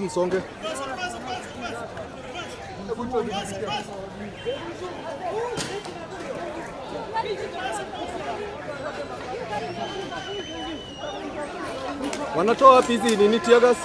msonge. Wanatoa wapi hizi nini tear gas?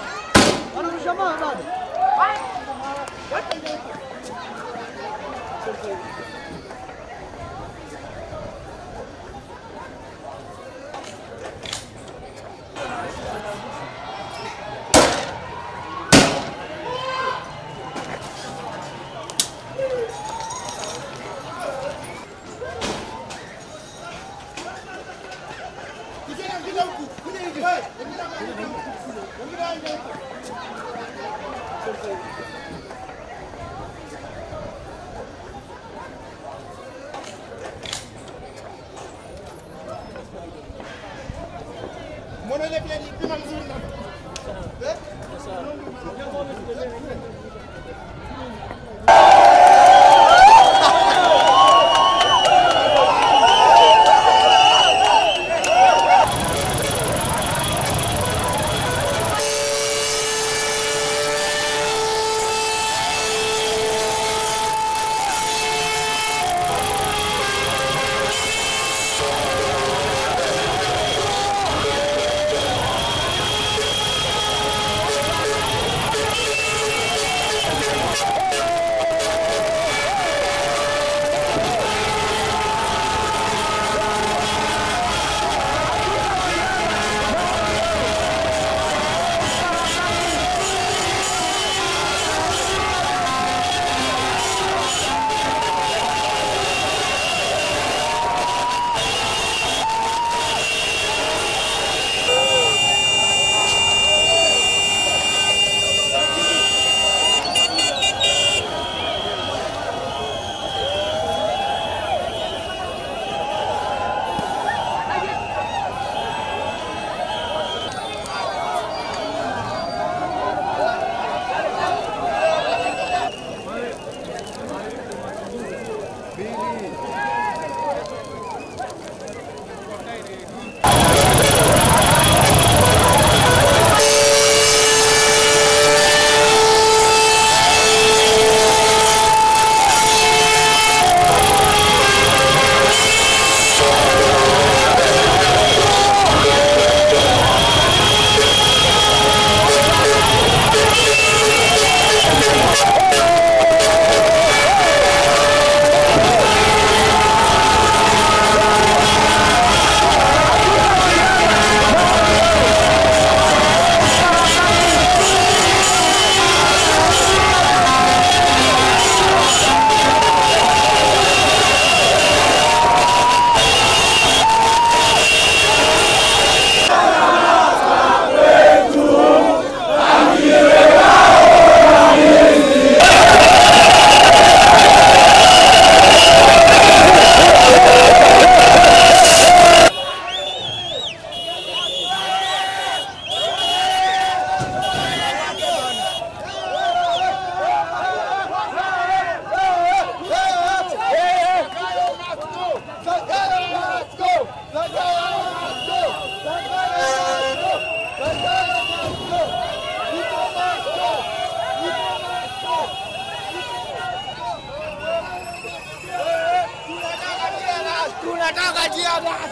Tunataka tear gas.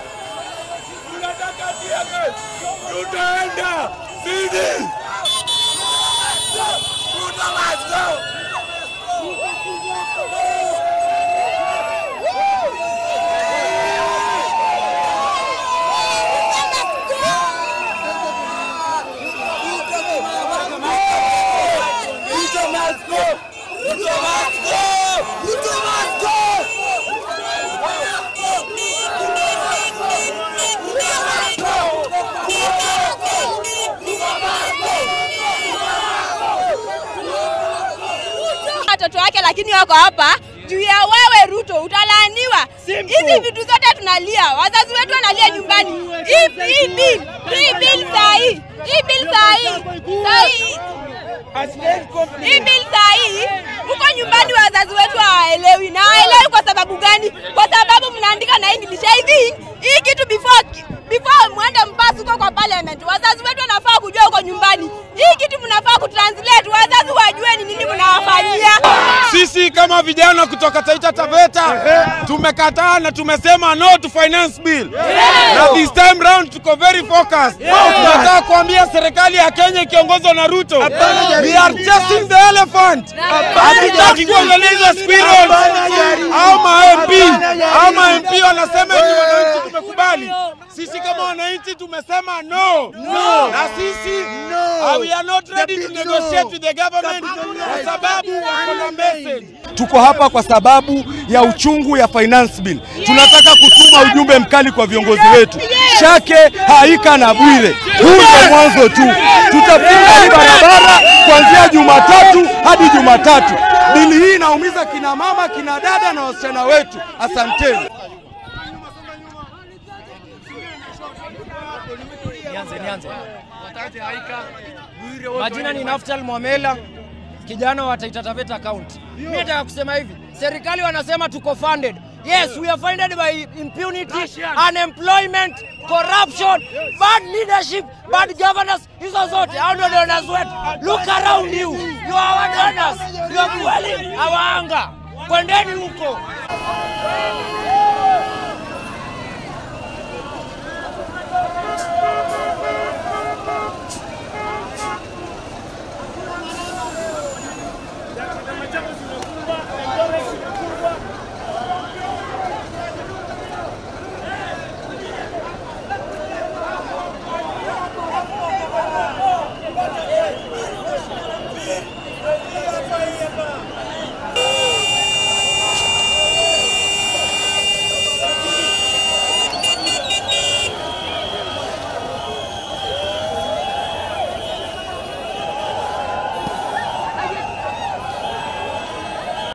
Tunataka tear gas. Tutaenda sisi. Ruto must go. Ruto must go. Ruto must go. Ruto must go. watoto wake lakini wako hapa juu ya wewe Ruto, utalaaniwa. Hizi vitu zote tunalia, wazazi wetu wanalia nyumbani. Hii hii bill hii bill saa hii hii bill saa hii saa hii hii bill saa hii huko nyumbani wazazi wetu hawaelewi, na hawaelewi kwa sababu gani? Kwa sababu mnaandika na English. I think hii kitu before before mwende mpasi huko kwa parliament, wazazi wetu wanafaa kujua huko nyumbani hii kitu mnafaa kutra Sisi kama vijana kutoka Taita Taveta tumekataa na tumesema no to finance bill. Na this time round tuko very focused. Tunataka kuambia serikali ya Kenya ikiongozwa na Ruto, we are chasing the elephant. Hatutaki kuangalia hizo squirrels au ma MP au ma MP wanasema eti wananchi tumekubali. Sisi kama wananchi tumesema no, na sisi uh, we are not ready to negotiate with the government kwa sababu wako na message. Tuko hapa kwa sababu ya uchungu ya finance bill. Tunataka kutuma ujumbe mkali kwa viongozi wetu, Shake, Haika na Bwire. Huu ndio mwanzo tu, tutafunga hii barabara kuanzia Jumatatu hadi Jumatatu. Bili hii inaumiza kina mama, kina dada na wasichana wetu. Asanteni. Nianze, nianze. Majina ni Naftal Mwamela, kijana wa Taita Taveta County. Mimi nataka kusema hivi, serikali wanasema tuko funded. Yes, we are funded by impunity, unemployment, corruption, bad leadership, bad governance. Hizo zote hao ndio donors wetu. Look around you. You are our donors. You are dwelling our anger. Kwendeni huko.